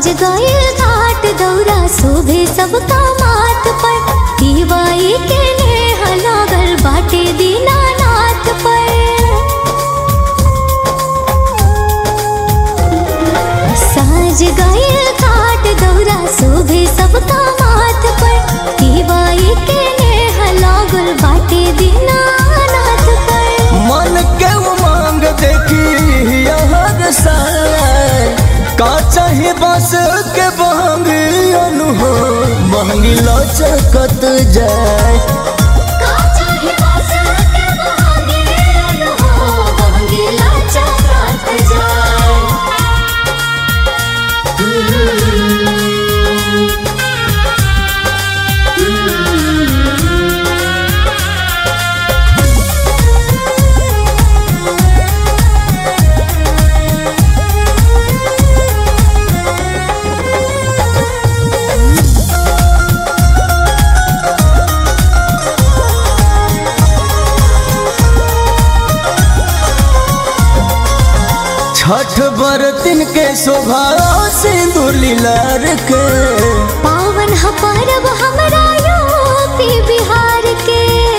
साज गए घाट दौरा शोभे सबका माथ पर दीवाई के नेह लागल बाटे दीनानाथ पर साज गए घाट दौरा शोभे सबका माथ पर दीवाई के नेह लागल बाटे दीनानाथ पर मन के उमंग देखी हर साय का चाहे बस के बहंगी अनु महंगी लचकत जाए छठ बरतिन के शोभा सिंदूर लीलार के पावन ह परब हमरा यूपी बिहार के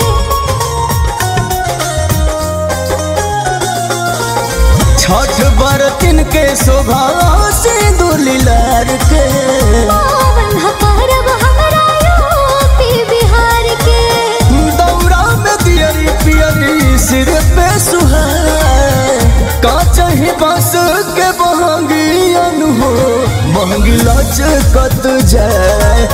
छठ बरतिन के शोभा सिंदूर लीलार के पावन ह परब हमरा यूपी बिहार के दौरा में दियरी पियरी सिर पे सुहाए का चाहे बांस के बहंगी अनु हो महंगी लचकत जाए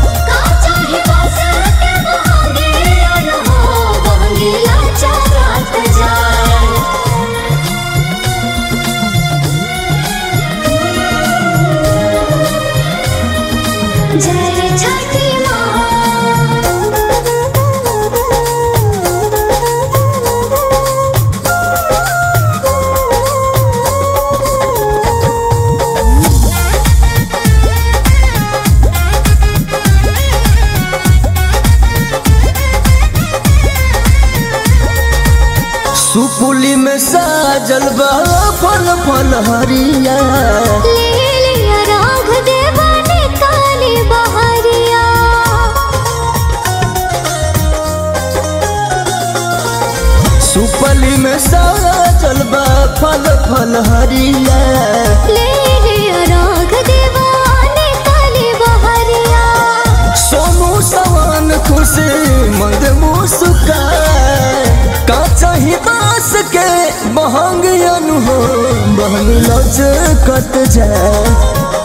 जय छठी सुपुली में साजल बा फल फल हरिया ले लिया राघ देवा ने काली बहरिया सुपली में साजल बा फल फल हरिया ले लिया राघ देवा ने काली बहरिया सोनू सवान खुशी मंद मुस्काए का चाही बास के महंग अनु हो महंग लचकत जाए